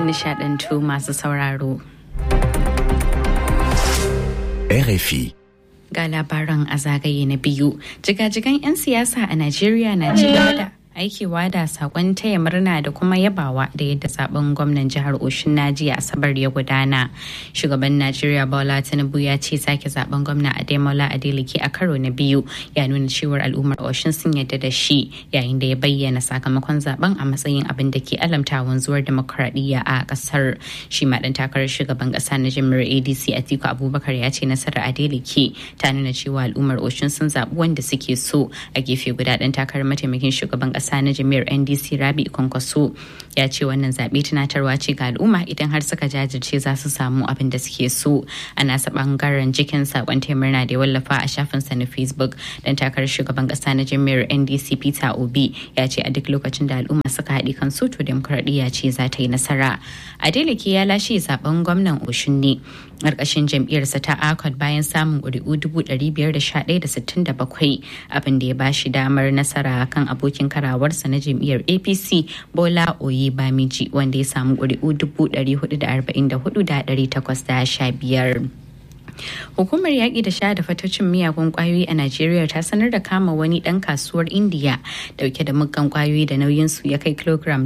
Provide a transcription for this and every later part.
kun nishadantu masu sauraro. RFI. Ga labaran a zagaye na biyu, jigajigan 'yan siyasa a Najeriya na ci gaba da aikewa da sakon taya murna da kuma yabawa da yadda zaben gwamnan jihar Oshin Najiya Asabar ya gudana. Shugaban Najeriya Bola Tinubu ya ce sake zaben gwamna Ademola Adeleke a karo na biyu ya nuna cewar al'ummar Oshin sun yadda da shi yayin da ya bayyana sakamakon zaben a matsayin abin da ke alamta wanzuwar demokradiyya a kasar. Shi ma dan takarar shugaban kasa na jami'ar ADC Atiku Abubakar ya ce nasarar Adeleke ta nuna cewa al'ummar Oshin sun zaɓi wanda suke so a gefe guda dan takarar mataimakin shugaban kasa ƙasa na jami'ar ndc rabi kwankwaso ya ce wannan zaɓe tunatarwa ce ga al'umma idan har suka jajirce za su samu abin da suke so a nasa bangaren jikin sakon murna da ya wallafa a shafinsa na facebook dan takarar shugaban ƙasa na jami'ar ndc peter obi ya ce a duk lokacin da al'umma suka haɗe kan su to demokuraɗiyya ce za ta yi nasara adeleke ya lashe zaben gwamnan oshun ne ƙarƙashin jam'iyyarsa ta akot bayan samun ƙuri'u dubu ɗari biyar da sha ɗaya da sittin da bakwai abin da ya ba shi damar nasara kan abokin karawarsa na jam'iyyar apc bola oye bamiji wanda ya samu ƙuri'u dubu ɗari hudu da arba'in da hudu da ɗari takwas da sha biyar. Hukumar yaƙi da sha da fatocin miyagun ƙwayoyi a Najeriya ta sanar da kama wani ɗan kasuwar Indiya dauke da muggan ƙwayoyi da nauyinsu ya kai kilogram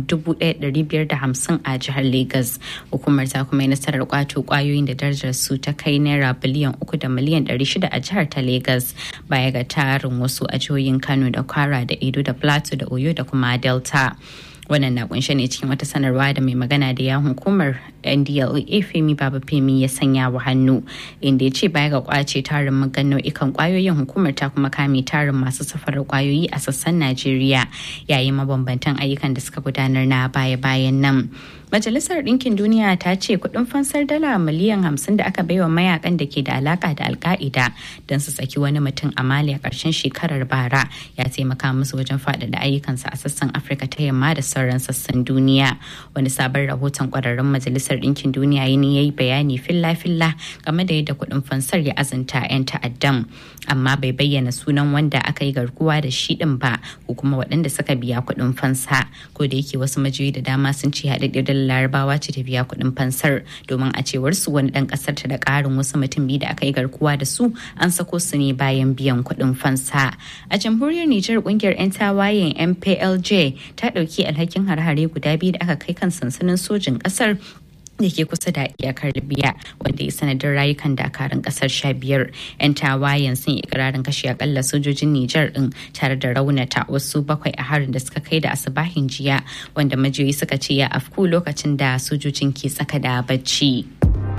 1,550 a jihar Legas. Hukumar ta kuma yi nasarar ƙwato ƙwayoyin da darajar su ta kai naira biliyan uku da miliyan 600 a jihar ta Legas baya ga tarin wasu a jihohin Kano da Kwara da Edo da Plateau da Oyo da kuma Delta. wannan na kunshe ne cikin wata sanarwa da mai magana da yawon hukumar ndla femi baba femi ya sanya wa hannu inda ya ce baya ga kwace tarin magan nau'ikan kwayoyin hukumar ta kuma kame tarin masu safarar kwayoyi a sassan najeriya yayin mabambantan ayyukan da suka gudanar na baya-bayan nan Majalisar Ɗinkin Duniya ta ce kuɗin fansar dala miliyan hamsin da aka baiwa mayakan da ke da alaka da alka'ida don su saki wani mutum a Mali a ƙarshen shekarar bara ya taimaka musu wajen faɗaɗa ayyukansa a sassan Afirka ta yamma da sauran sassan duniya. Wani sabon rahoton ƙwararrun Majalisar Ɗinkin Duniya ya yi bayani filla-filla game da yadda kuɗin fansar ya azanta 'yan ta'addan amma bai bayyana sunan wanda aka yi garkuwa da shi ɗin ba ko kuma waɗanda suka biya kuɗin fansa ko da yake wasu majiyoyi da dama sun ce haɗaɗɗiyar larabawa ce ta biya kuɗin fansar domin a cewar su wani ɗan ƙasar ta da ƙarin wasu mutum biyu da aka yi garkuwa da su an sako su ne bayan biyan kuɗin fansa a jamhuriyar nijar ƙungiyar 'yan tawayen mplj ta ɗauki alhakin har-hare guda biyu da aka kai kan sansanin sojin ƙasar da ke kusa da iyakar libya wanda ya sanadin rayukan dakarun kasar sha biyar yan tawayen sun yi ikirarin kashe akalla sojojin nijar din tare da raunata wasu bakwai a harin da suka kai da asibahin jiya wanda majiyoyi suka ce ya afku lokacin da sojojin ke tsaka da bacci.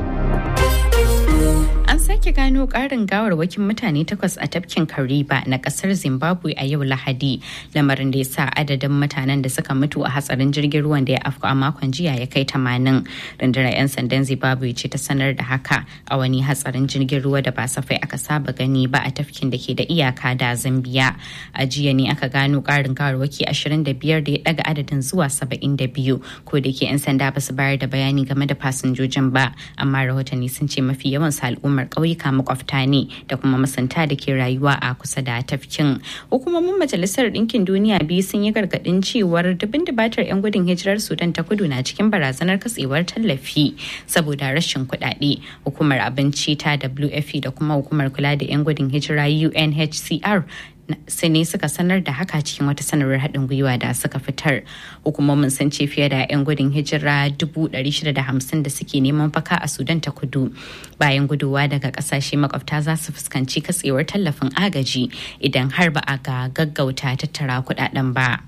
An sake gano ƙarin gawarwakin mutane takwas a tafkin Kariba na ƙasar Zimbabwe a yau Lahadi, lamarin da ya sa adadin mutanen da suka mutu a hatsarin jirgin ruwan da ya afku a makon jiya ya kai tamanin. Rundunar 'yan sandan Zimbabwe ce ta sanar da haka a wani hatsarin jirgin ruwa da ba safai aka saba gani ba a tafkin da ke da iyaka da Zambiya. A jiya ne aka gano ƙarin gawarwaki 25 da ya ɗaga adadin zuwa 72 ko da ke 'yan sanda ba su bayar da bayani game da fasinjojin ba, amma rahotanni sun ce mafi yawan al'ummar ƙauyuka makwabta ne da kuma masanta da ke rayuwa a kusa da tafkin hukumomin majalisar ɗinkin duniya biyu sun yi gargaɗin cewar dubin dubatar 'yan gudun hijirar sudan ta kudu na cikin barazanar katsewar tallafi saboda rashin kuɗaɗe hukumar abinci ta wfp da kuma hukumar kula da 'yan gudun hijira unhcr sai ne suka sanar da haka cikin wata sanarwar haɗin gwiwa da suka fitar hukumomin sun ce fiye da 'yan gudun hijira 650 da suke neman faka a sudan ta kudu bayan guduwa daga ƙasashe makwabta za su fuskanci katsewar tallafin agaji idan har ba a ga gaggauta tattara kuɗaɗen ba.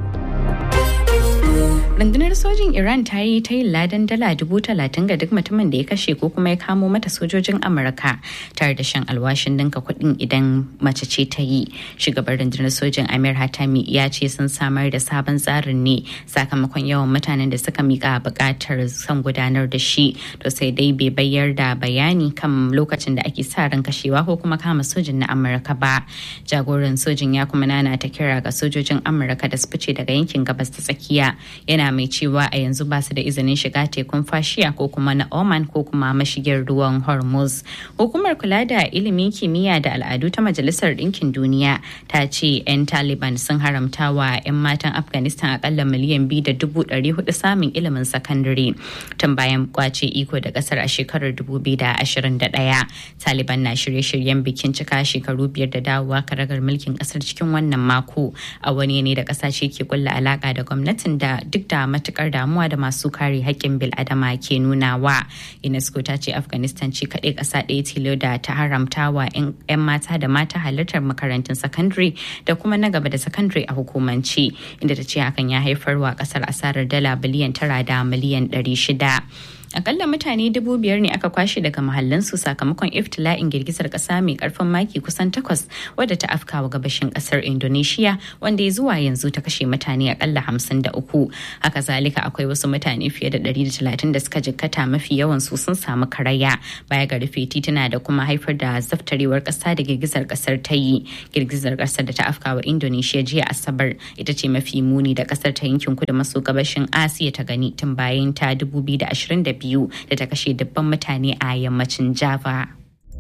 rundunar sojin iran ta yi ta yin ladan dala dubu talatin ga duk mutumin da ya kashe ko kuma ya kamo mata sojojin amurka tare da shan alwashin dinka kuɗin idan mace ce ta yi shugaban rundunar sojin amir hatami ya ce sun samar da sabon tsarin ne sakamakon yawan mutanen da suka mika buƙatar son gudanar da shi to sai dai bai bayar da bayani kan lokacin da ake sa ran kashewa ko kuma kama sojin na amurka ba jagoran sojin ya kuma nana ta kira ga sojojin amurka da su fice daga yankin gabas ta tsakiya yana mai cewa cewa a yanzu ba su da izinin shiga tekun fashiya ko kuma na Oman ko kuma mashigin ruwan Hormuz. Hukumar kula da ilimin kimiyya da al'adu ta Majalisar Ɗinkin Duniya ta ce 'yan Taliban sun haramta wa 'yan matan Afghanistan akalla miliyan biyu da dubu ɗari hudu samun ilimin sakandare tun bayan kwace iko da ƙasar a shekarar 2021. Taliban na shirye-shiryen bikin cika shekaru biyar da dawowa karagar mulkin ƙasar cikin wannan mako a wani ne da ƙasashe ke kulla alaƙa da gwamnatin da duk da matukar damuwa da masu kare haƙƙin bil'adama ke nunawa. UNESCO ta ce Afghanistan ce kaɗai ƙasa ɗaya tilo da ta haramta wa 'yan mata da mata halartar makarantun sakandare da kuma na gaba da sakandare a hukumance inda ta ce hakan ya haifar wa ƙasar asarar dala biliyan tara da miliyan ɗari shida. akalla mutane dubu biyar ne aka kwashe daga mahallansu sakamakon iftila'in girgizar kasa mai karfin maki kusan takwas wadda ta afkawa gabashin kasar indonesia wanda ya zuwa yanzu ta kashe mutane akalla hamsin da uku haka zalika akwai wasu mutane fiye da ɗari da talatin da suka jikkata mafi yawan su sun samu karaya baya ga rufe tituna da kuma haifar da zaftarewar kasa da girgizar kasar ta yi girgizar kasar da ta afkawa indonesia jiya asabar ita ce mafi muni da kasar ta yankin kudu maso gabashin asiya ta gani tun bayan ta 2022 biyu da ta kashe dubban mutane a yammacin java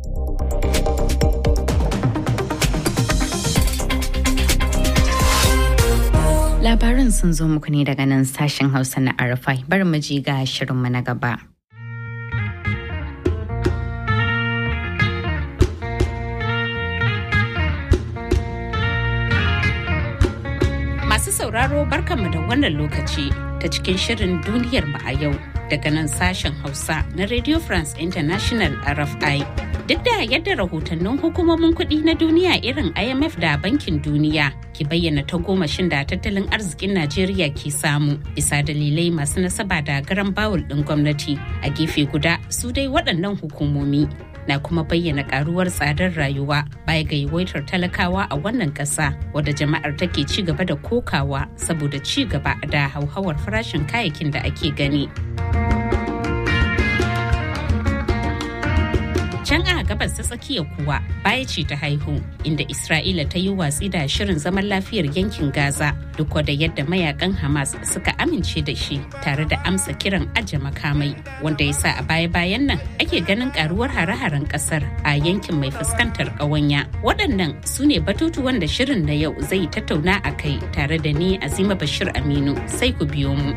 labaran sun zo muku ne daga nan sashen hausa na arafai bar mu ji ga shirinmu na gaba Masu sauraro barkanmu da wannan lokaci ta cikin shirin duniyar mu a yau daga nan sashen Hausa na Radio France International RFI. Duk da yadda rahotannin hukumomin kuɗi na duniya irin IMF da Bankin Duniya ke bayyana ta gomashin da tattalin arzikin Najeriya ke samu bisa dalilai masu nasaba da garan bawul ɗin gwamnati a gefe guda su dai waɗannan hukumomi na kuma bayyana karuwar tsadar rayuwa baya ga yawaitar talakawa a wannan ƙasa wadda jama'ar take ci gaba da kokawa saboda ci gaba da hauhawar farashin kayayyakin da ake gani. Can a gabas ta tsakiya kuwa baya ce ta haihu inda Isra'ila ta yi watsi da shirin zaman lafiyar yankin Gaza duk da yadda mayakan Hamas suka amince da shi tare da amsa kiran aje makamai wanda ya sa a baya-bayan nan ake ganin karuwar hare-haren kasar a yankin mai fuskantar ƙawanya. Waɗannan su ne batutuwan da shirin na yau zai tattauna a kai tare da ni Azima Bashir Aminu sai ku biyo mu.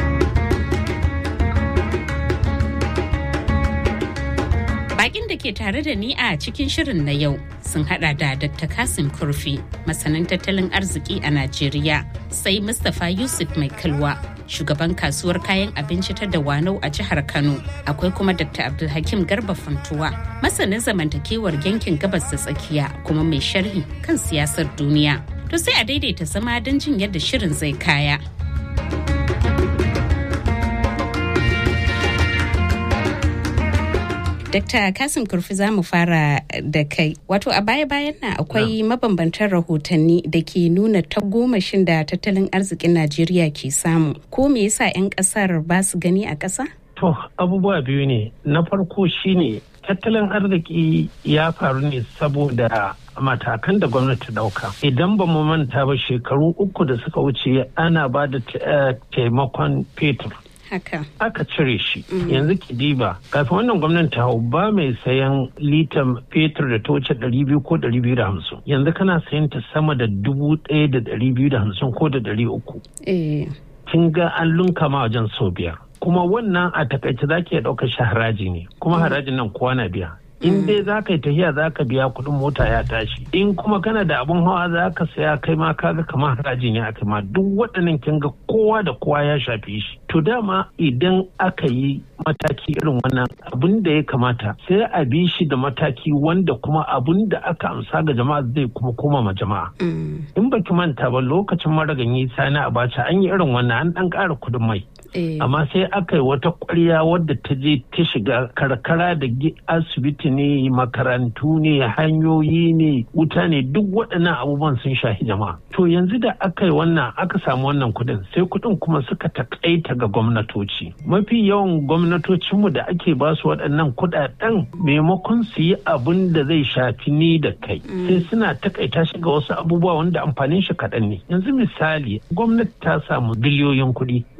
Bakin da ke tare da ni a cikin shirin na yau sun hada da Dr. Kasim Kurfi, masanin tattalin arziki a Najeriya, sai Mustapha Yusuf Mai Kalwa, shugaban kasuwar kayan abinci ta Dawanau a jihar Kano. Akwai kuma Dr. Abdulhakim Garba Funtuwa, masanin zamantakewar yankin gabas da tsakiya kuma mai sharhi kan siyasar duniya. To sai a daidaita zama don jin yadda shirin zai kaya. Dr. Kasim Kurfi za mu fara da kai. Wato a baya-bayan nan akwai mabambantan rahotanni da ke nuna tagomashin da tattalin arzikin Najeriya ke samu. Ko me yasa 'yan kasar ba su gani a ƙasa? To abubuwa biyu ne. Na farko shine tattalin arziki ya faru ne saboda matakan da gwamnati dauka idan ba mu manta ba shekaru uku da suka wuce ana ba da taimakon fetur haka aka cire shi yanzu kidiba kafin wannan gwamnati hau ba mai sayan litan fetur da ta wuce ɗari biyu ko ɗari biyu da hamsin yanzu kana sayan ta sama da dubu ɗaya da ɗari biyu da hamsin ko da ɗari uku kin ga an lunka ma wajen sau biyar kuma wannan a takaice za ki iya ɗaukar shi haraji ne kuma harajin nan kowa na biya in dai za ka yi tafiya za ka biya kuɗin mota ya tashi in kuma kana da abin hawa za ka saya kai ma kaga kamar harajin ya kai ma duk waɗannan kin ga kowa da kowa ya shafi shi to dama idan aka yi mataki irin wannan abin da ya kamata sai a bi shi da mataki wanda kuma abin da aka amsa ga jama'a zai kuma koma ma jama'a in baki manta ba lokacin maraganyi sani abacha an yi irin wannan an ɗan ƙara kuɗin mai amma sai aka yi wata kwarya wadda ta je ta shiga karkara da asibiti ne makarantu ne hanyoyi ne wuta ne duk waɗannan abubuwan sun shahi jama'a to yanzu da aka yi wannan aka samu wannan kuɗin sai kuɗin kuma suka takaita ga gwamnatoci mafi yawan gwamnatocinmu da ake ba su waɗannan kuɗaɗen maimakon su yi abin da zai shafi ni da kai sai suna takaita shi ga wasu abubuwa wanda amfanin shi kaɗan ne yanzu misali gwamnati ta samu biliyoyin kuɗi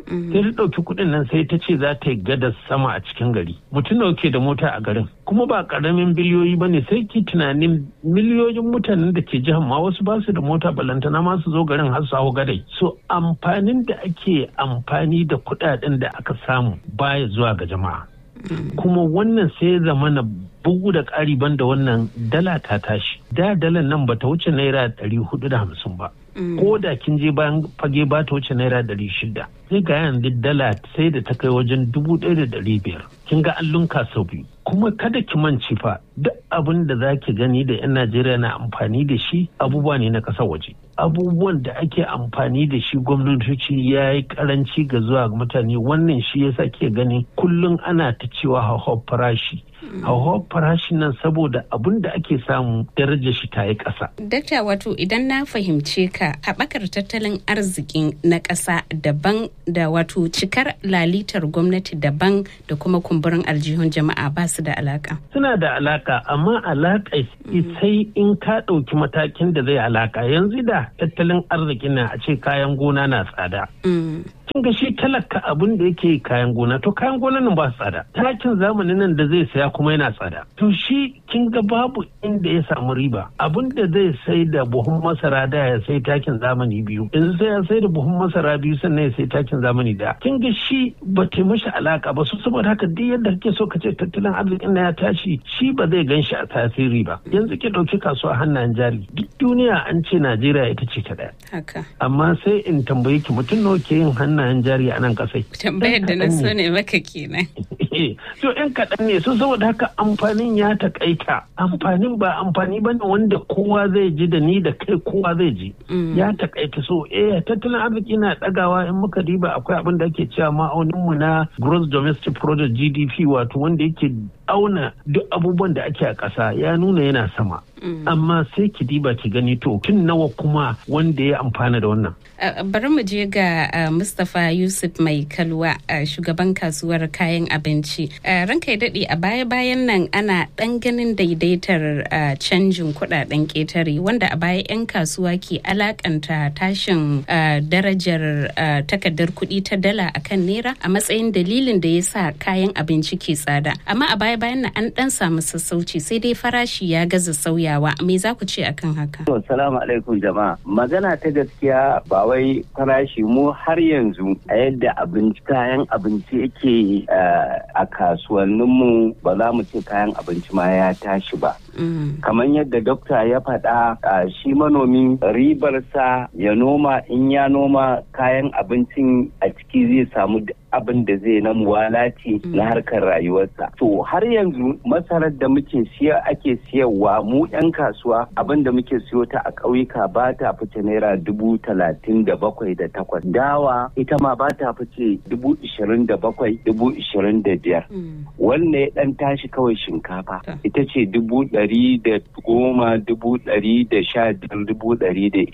sai ta ɗauki kuɗin nan sai ta ce za ta yi gadar sama a cikin gari mutum da ke da mota a garin kuma ba ƙaramin biliyoyi ba ne sai ki tunanin miliyoyin mutanen da ke jihar ma wasu ba su da mota balantana ma su zo garin har su hau gadai so amfanin da ake amfani da kuɗaɗen da aka samu baya zuwa ga jama'a kuma wannan sai ya zama na bugu da ƙari banda wannan dala ta tashi da dalan nan bata wuce naira ɗari hudu da hamsin ba ko da kin je bayan fage ba ta wuce naira ɗari shida sai ga yanzu dala sai da ta kai wajen dubu ɗaya da ɗari biyar kin ga an lunka sau biyu kuma kada ki manci fa duk abin da za ki gani da 'yan najeriya na amfani da shi abubuwa ne na ƙasar waje abubuwan da ake amfani da shi gwamnatoci ya yi karanci ga zuwa ga mutane wannan shi yasa ke gani kullum ana ta cewa hauhawar farashi hauhawar farashin nan saboda abin da ake samu darajar shi ta yi ƙasa. Dakta wato idan na fahimce ka haɓakar tattalin arzikin na ƙasa daban da wato cikar lalitar gwamnati daban da kuma kumburin aljihun jama'a ba su da alaka. Suna da alaka amma alaka sai in ka ɗauki matakin da zai alaka yanzu da tattalin arzikin na a ce kayan gona na tsada. Kin ga shi talaka abin da yake kayan gona to kayan gona nan ba tsada. Takin zamanin nan da zai saya kuma yana tsada. To shi kin ga babu inda ya samu riba. Abin da zai sai da buhun masara da ya sai takin zamani biyu. Yanzu sai ya sai da buhun masara biyu sannan ya sai takin zamani da. Kin ga shi ba ta mashi alaka ba su saboda haka duk yadda kake so ka ce tattalin arzikin na ya tashi shi ba zai gan shi a tasiri ba. Yanzu ki ɗauki kasuwa hannayen jari. Duk duniya an ce Najeriya ita ce ta ɗaya. Haka. Amma sai in tambaye ki mutum nawa ke yin hannayen jari a nan kasai. Tambayar da na so ne maka kenan. To yan kaɗan ne so saboda haka amfanin ya taƙaita. Amfanin ba amfani ba ne wanda kowa zai ji da ni da kai kowa zai ji. Ya taƙaita so eh tattalin arziki na ɗagawa in muka diba akwai abin da ake cewa ma'auninmu na gross domestic product GDP wato wanda yake auna duk abubuwan da ake a ƙasa ya nuna yana sama. Amma sai ki diba ki gani to tun nawa kuma wanda ya amfana da wannan. Bari mu je ga Mustapha Yusuf Mai Kalwa shugaban kasuwar kayan abinci. Ranka ya daɗe a baya-bayan nan ana ɗan ganin daidaitar canjin kuɗaɗen ƙetare wanda a baya 'yan kasuwa ke alakanta tashin darajar takardar kuɗi ta dala akan naira a matsayin dalilin da ya sa kayan abinci ke tsada. Amma a baya-bayan nan an ɗan samu sassauci sai dai farashi ya gaza sauyawa. Me za ku ce akan haka? Assalamu alaikum jama'a. Magana ta gaskiya ba wai farashi mu har yanzu a yadda abinci kayan abinci yake a kasuwanninmu ba za mu ce kayan abinci ma ya tashi ba. Kamar yadda dokta ya faɗa shi manomi ribarsa ya noma in ya noma kayan abincin a ciki zai samu abin da zai na muwalati na harkar rayuwarsa. To har yanzu masarar da muke siya ake siyarwa mu 'yan kasuwa abin da muke siyo ta a ƙauyuka ba ta fice naira dubu talatin da bakwai da takwas. Dawa ita ma ba ta fice dubu ishirin da bakwai dubu ishirin da biyar. Wanne ya ɗan tashi kawai shinkafa ita ce dubu ɗari da goma dubu ɗari da sha biyar dubu ɗari da